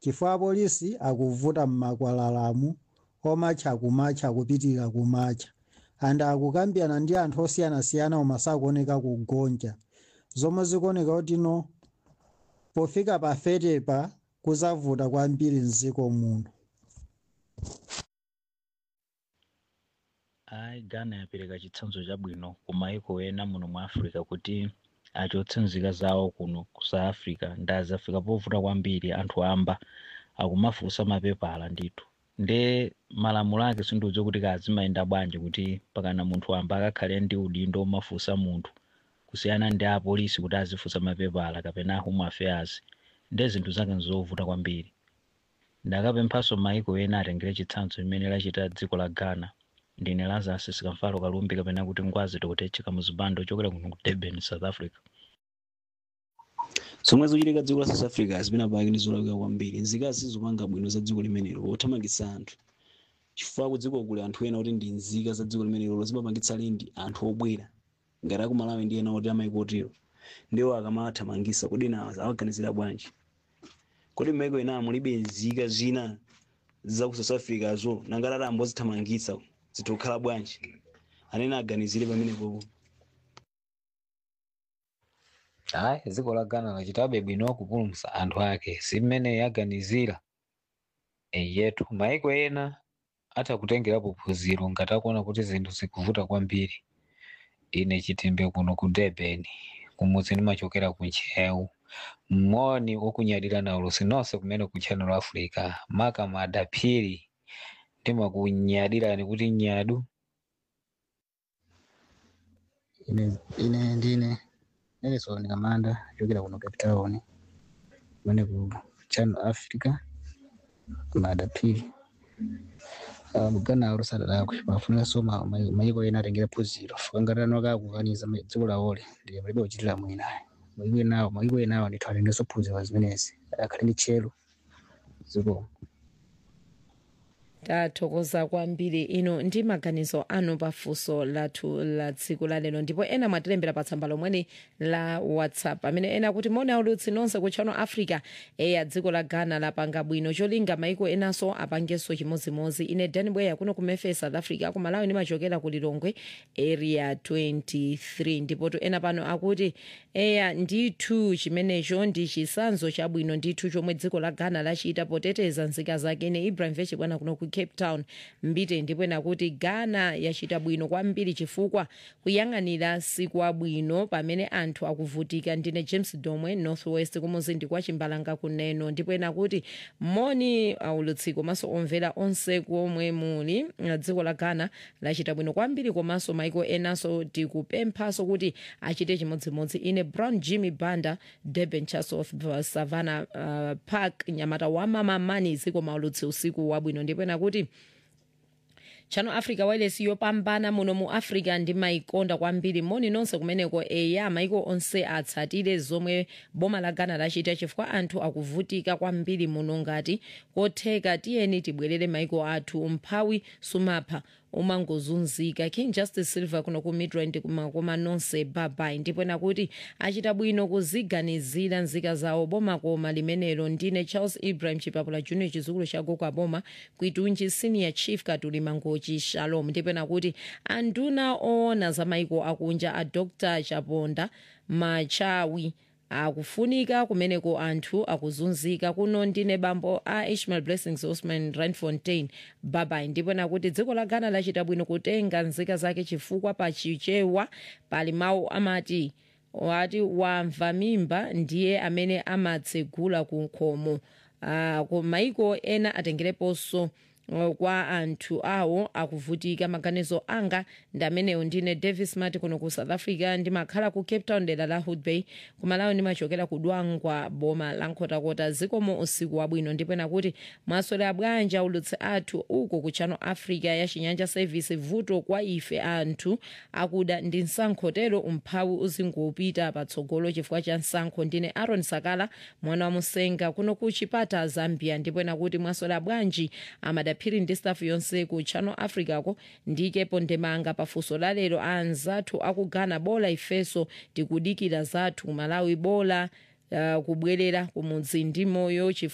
chifukwa apolisi akuvuta m'makwalalamu omatcha kumatcha kupitirira kumatcha anthu akukambirana ndi anthu osiyanasiyana koma sakuoneka kugonja zomwe zikuoneka kuti no pofika pa 30 pa kuzavuta kwambiri mdziko muno ayi ghana yapereka chitsanzo chabwino ku maiko ena muno mu africa kuti achotse nzika zawo kuno ku south africa ndazafika povuta kwambiri anthu amba akumafunsa mapepala ndithu nde malamulo ake sindiudziwa kuti kazimayenda bwanji kuti pakana munthu amba akakhale ndi udindo omafunsa munthu kusiyana ndi apolisi kuti azifunsa mapepala kapena home affairs nde zinthu zake nzovuta kwambiri ndakapemphanso maiko ena atengere chitsanzo chimene lachita dziko la ghana ndine lazarus sikamfalo kalumbi kapena kuti ngwazi tokutecheka muzibando chokera kuno ku durban south africa zomwe zochitika dziko la south africa zimene apake ndi zolakwika kwambiri nzikazi sizopanga bwino za dziko limenelo pothamangitsa anthu chifukwa ku dziko kuli anthu ena oti ndi nzika za dziko limenelo zimapangitsa lindi anthu obwera ngati akumalawi ndi ena oti amaiko otero ndiwo akamathamangitsa kodi na awaganizira bwanji kodi m'maiko ena mulibe nzika zina za ku south africa zo nangati ati ambozithamangitsa zitokhala bwanji anene aganizire pamenepopo hayi dziko la ghana lachitabe bwino kupulumutsa anthu ake si mmene yaganizira yetu maiko ena atakutengerapo phunziro ngati akuona kuti zinthu zikuvuta kwambiri ine chitimbe kuno ku durban kumudzi ndimachokera ku nchewu moni wokunyadira na ulusi nonse kumene ku channel africa maka madaphiri ndimakunyadirani kuti nyadu ine ine ndine nelson kamanda chokera kuno cape town kumene ku channel africa madaphiri um, ghana alusadalakwe pafuninso maiko ena atengera phunziro fukangatano kakukaniza dziko lawole ndi palibe kuchitira mwina maiko enawo maiko enawo ndithu atengeso phunziro zimenezi akhale ndi tchero zikomo tathokoza kwambiri ino ndi maganizo anu pafunso lathu la tsiku la lero ndipo ena mwatilembera pa tsamba lomweli la whatsapp amene ena kuti moni aulutsi nonse ku channel africa eya dziko la ghana lapanga bwino cholinga maiko enanso apangenso chimodzimodzi ine dan bweya kuno ku memphis south africa ku malawi ndimachokera ku lilongwe area 23 ndipotu ena pano akuti eya ndithu chimenecho ndi chisanzo chabwino ndithu chomwe dziko la ghana lachita poteteza nzika zake ine ibrahim vechi bwana kuno ku cape town mbite ndipo ena kuti ghana yachita bwino kwambiri chifukwa kuyang'anira siku abwino pamene anthu akuvutika ndine james domwe northwest kumuzindi kwa chimbalanga kuneno ndipo ena kuti moni aulutsi komanso omvera onse komwe muli dziko la ghana lachita bwino kwambiri komanso maiko enanso tikupemphanso kuti achite chimodzimodzi ine brown jimmy banda durban church of savannah uh, park nyamata wa mama mani ziko maulutsi usiku wabwino ndipo ena kuti channel africa wireless yopambana muno mu africa ndimaikonda kwambiri moni nonse kumeneko eya maiko onse atsatire zomwe boma la ghana lachita chifukwa anthu akuvutika kwambiri muno ngati kotheka tiyeni tibwerere maiko athu umphawi sumapha umangozunzika king justice silver kuno ku midrand kumakoma nonse babai ndipo nakuti achita bwino kuziganizira nzika zawo boma koma limenelo ndine charles ibrahim chipapula junior chizukulu cha gogo aboma kwitunji senior chief katuli mangochi shalom ndipo nakuti anduna oona za maiko akunja a dr chaponda machawi akufunika kumeneko anthu akuzunzika kuno ndine bambo a ishmael blessings osman randfontein babai ndipo nakuti dziko la ghana lachita bwino kutenga nzika zake chifukwa pachichewa pali mawu amati wati wamva mimba ndiye amene amatsegula ku khomo uh, ku maiko ena atengereponso uh, kwa anthu awo akuvutika maganizo anga ndi amenewo ndine davis mati kuno ku south africa ndimakhala ku cape town dera la hood bay kumalawi ndimachokera ku dwangwa boma la nkhotakota zikomo usiku wabwino ndipo nakuti mwaswera bwanji ulutsi athu uko ku channel africa ya chinyanja service vuto kwa ife anthu akuda ndi msankhotero umphawi uzingopita patsogolo chifukwa cha msankho ndine aaron sakala mwana wa musenga kuno ku chipata zambia ndipo nakuti mwaswera bwanji amadaphiri ndi staff yonse ku channel africa ko ndikepo ndemanga pafunso lalero anzathu akugana bola ifeso tikudikira zathu malawi bola uh, kubwerera kumudzi ndi moyo